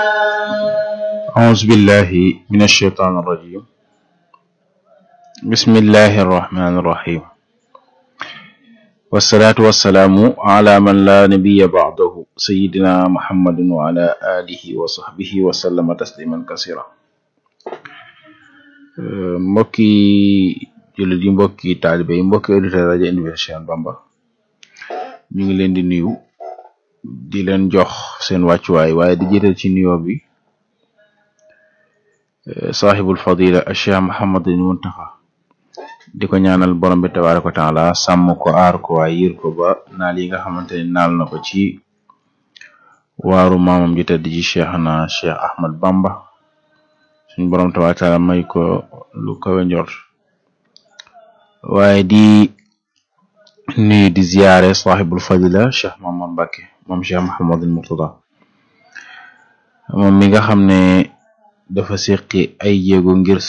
أعوذ بالله من الشيطان الرجيم بسم الله الرحمن الرحيم والصلاة والسلام على من لا نبي بعده سيدنا محمد وعلى آله وصحبه وسلم تسليما كثيرا mbokki jullit yi mbokki taalibe yi mbokki auditeur rajo Université Cheikh Bamba ñu ngi leen di nuyu di leen jox seen wàccuwaay waaye di jiital ci nuyoo bi saaxibul fadila Cheikh Mouhamadul Muntaxa di ko ñaanal borom bi tabaaraka wa taala sàmm ko aar ko waaye yir ko ba naal yi nga xamante ne naal na ko ci waaru maamam ji tedd ji cheikh na cheikh Ahmad Bamba suñ borom tabaaraka wa taala may ko lu kawe njort waaye di nuyu di ziyaare saaxibul fadila cheikh Mamad Mbàkke moom cheikh Mouhamadul Murtada moom mi nga xam ne dafa seqi ay jéego ngir